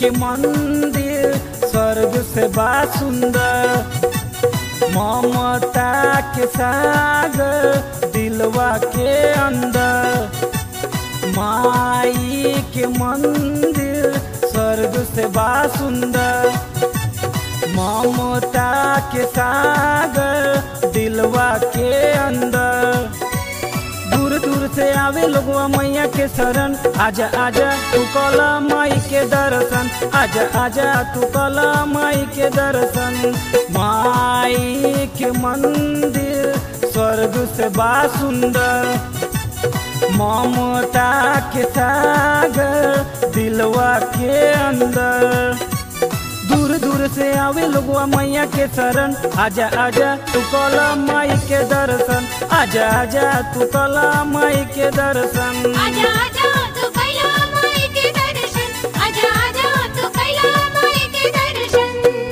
के मंदिर स्वर्ग से बा सुंदर ममता के सागर दिलवा के अंदर माई के मंदिर स्वर्ग से बा सुंदर ममता के सागर दिलवा के अंदर दूर दूर से आवे लोगवा मैया के शरण आजा आजा तू कला माई के दर्शन आजा आजा तू कला माई के दर्शन माई के मंदिर स्वर्ग से बा सुंदर ममता के सागर दिलवा के अंदर दूर दूर से आवे लोगवा मैया के शरण आजा आजा तू कला माई के दर्शन आजा आजा तू कला माई के दर्शन आजा आजा तू कैला माई के दर्शन आजा आजा तू कैला माई के दर्शन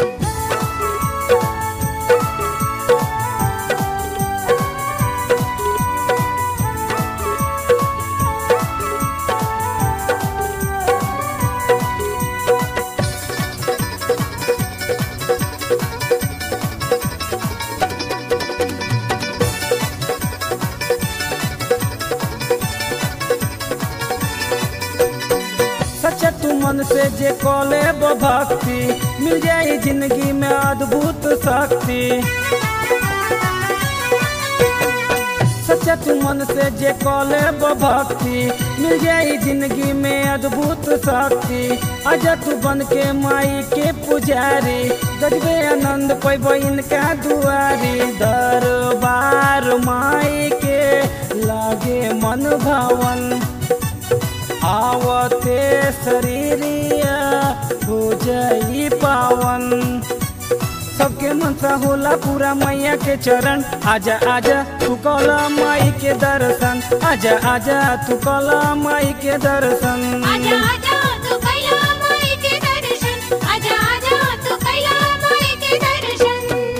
सच्चा तू मन से जे कॉले भक्ति मिल जाए जिंदगी में अद्भुत शक्ति सच्चा तू मन से जे कॉले भक्ति मिल जाए जिंदगी में अद्भुत शक्ति आजा तू बन के माई के पुजारी गजबे आनंद पैब इनका दुआरी दरबार माई के लागे मन भवन आवते शरीरिया हो जाई पावन सबके मनसा होला पूरा मैया के चरण आजा आजा तू कला माई के दर्शन आजा आजा तू कला माई के दर्शन आजा आजा तू कैला माई के दर्शन आजा आजा तू कैला माई के दर्शन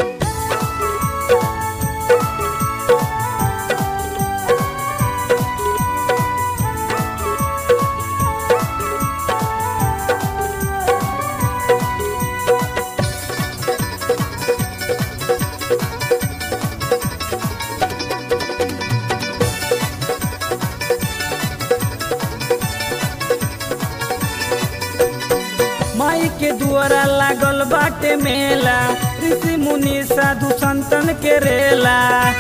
माई के दुआरा लागल बाटे मेला ऋषि मुनि साधु संतन के रेला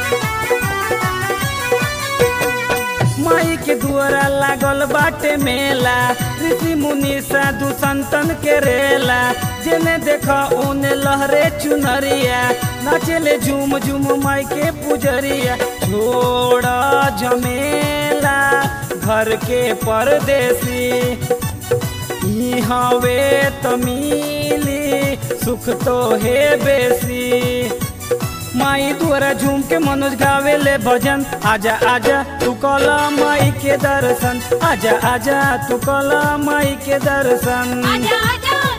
माई के दुआरा लागल बाटे मेला ऋषि मुनि साधु संतन के रेला जेने देखा ओने लहरे चुनरिया नाचेले झूम झूम माई के पुजरिया छोड़ जमेला घर के परदेसी ई हवे त मिली सुख तो हे बेसी माई द्वारा झूम के मनोज गावे ले भजन आजा आजा तू कला माई के दर्शन आजा आजा तू कला माई के दर्शन आजा आजा